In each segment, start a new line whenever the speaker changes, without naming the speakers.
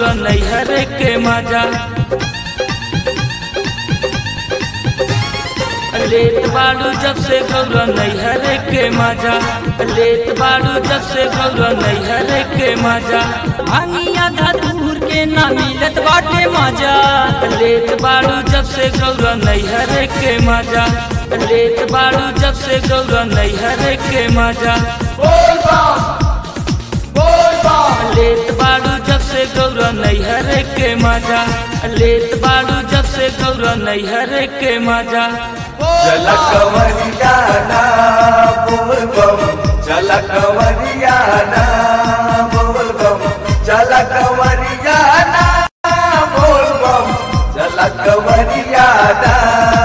गौरा नैहर के मजा लेत बाड़ू जब से गौरा नैहर के मजा लेत बाड़ू जब से गौरा नैहर के मजा
भांगिया धतूर के ना मिलत बाटे मजा
लेत बाड़ू जब से गौरा नैहर के मजा लेत बाड़ू जब से गौरा नैहर के मजा लेत बाड़ू जब से गौरा नैहर के मजा लेत बाड़ू जब से गौरा नैहर के मजा
जलकवरियाना बोलबम जलकवरियाना बोलबम जलकवरियाना बोलबम जलकवरियाना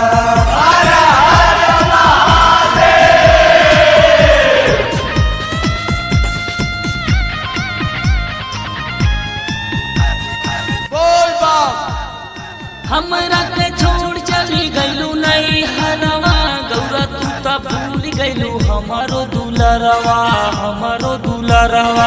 हमरा के छोड़ चली गईलू नहीं हरवा गौरा तू तो भूल गईलू हमारो दुलरवा हमारो दुलरवा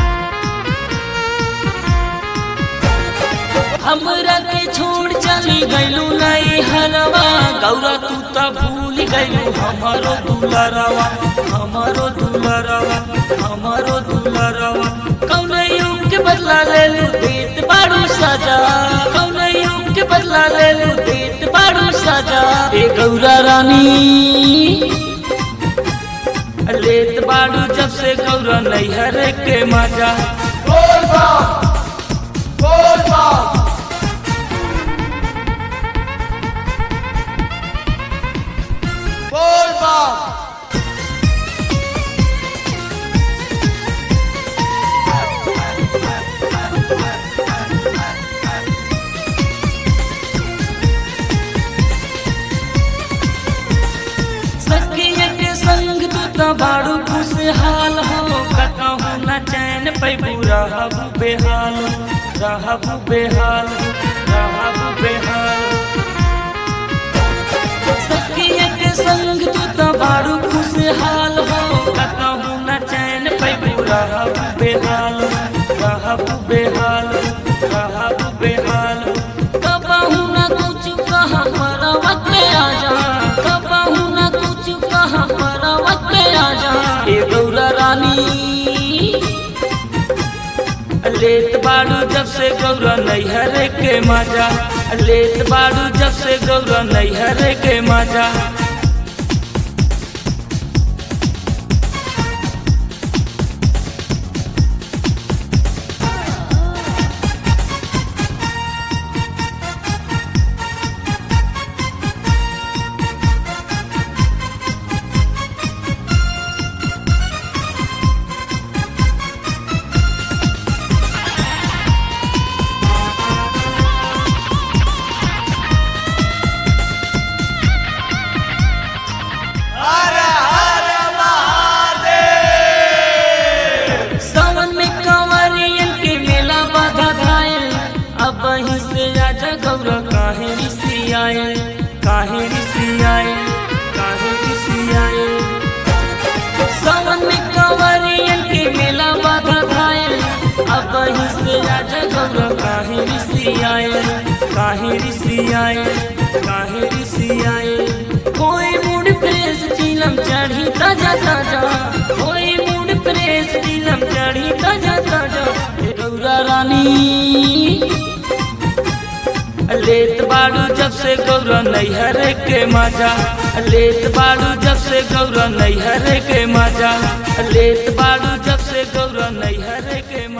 हमरा के छोड़ चली गईलू नहीं हरवा गौरा तू तो भूल गईलू हमारो दुलरवा हमारो दुलरवा हमारो दुलरवा कौन युग के बदला ले लू देत बाड़ू सजा कौन युग के बदला ले लू देत बाड़ू सजा ए गौरा रानी लेत बाड़ू जब से गौरा नैहर के मजा सखिया के संग तू तो बाड़ू खुशहाल हो कतहु न चैन पैबू रहबू बेहाल रहबू बेहाल रहबू बेहाल सखिया के संग तू तो बाड़ू खुशहाल हो कतहु न चैन पैबू रहबू बेहाल रहबू बेहाल रहबू बेहाल कबहू न कुछ कहा मरवा के आ जा कबहू न कुछ कहा मरवा के आ जा ए गौरा रानी लेत बाड़ू जब से गौरा नैहर के मजा लेत बाड़ू जब से गौरा नैहर के मजा सावन में कंवरियन के मेला बाधा घायल अब वहीं से आजा गौरा काहे ऋषि आए काहे ऋषि आए काहे ऋषि आए सावन में कंवरियन के मेला बाधा घायल अब वहीं से आजा गौरा काहे ऋषि आए काहे ऋषि आए काहे ऋषि आए कोई मूड प्रेस चिलम चढ़ी ताजा ताजा कोई मूड प्रेस चिलम चढ़ी ताजा ताजा हे गौरा रानी लेत बाड़ू जब से गौरा नैहर के मजा लेत बाड़ू जब से गौरा नैहर के मजा लेत बाड़ू जब से गौरा नैहर के मजा